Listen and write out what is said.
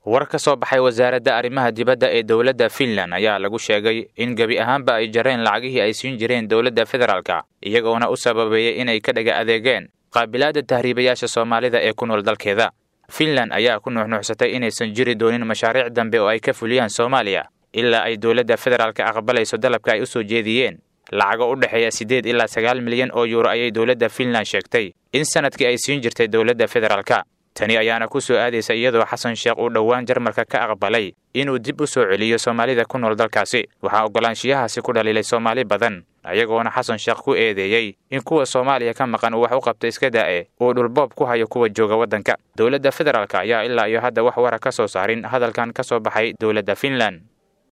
war ka soo baxay wasaaradda arrimaha dibadda ee dowladda finland ayaa lagu sheegay in gebi ahaanba ay jareen lacagihii ay siin jireen dowladda federaalka iyagoona u sababeeyey inay ka dhaga adeegeen qaabilaadda tahriibayaasha soomaalida ee ku nool dalkeeda finland ayaa ku nuuxnuuxsatay inaysan jiri doonin mashaariic dambe oo ay ka fuliyaan soomaaliya ilaa ay dowladda federaalka aqbalayso dalabka ay u soo jeediyeen lacago u dhexeeya siddeed ilaa sagaal milyan oo yuuro ayay dowladda finland sheegtay in sanadkii ay siin jirtay dowladda federaalka tani ayaana ku soo aadaysa iyadoo xasan sheekh uu dhowaan jarmalka ka aqbalay inuu dib u soo celiyo soomaalida ku nool dalkaasi waxaa oggolaanshiyahaasi ku dhaliilay soomaali badan ayagoona xasan sheekh ku eedeeyey in kuwa soomaaliya ka maqan uu wax u qabta iska da'e uu dhulboob ku hayo kuwa jooga waddanka dowladda federaalk ayaa ilaa iyo hadda wax wara ka soo saarin hadalkan ka soo baxay dowladda finland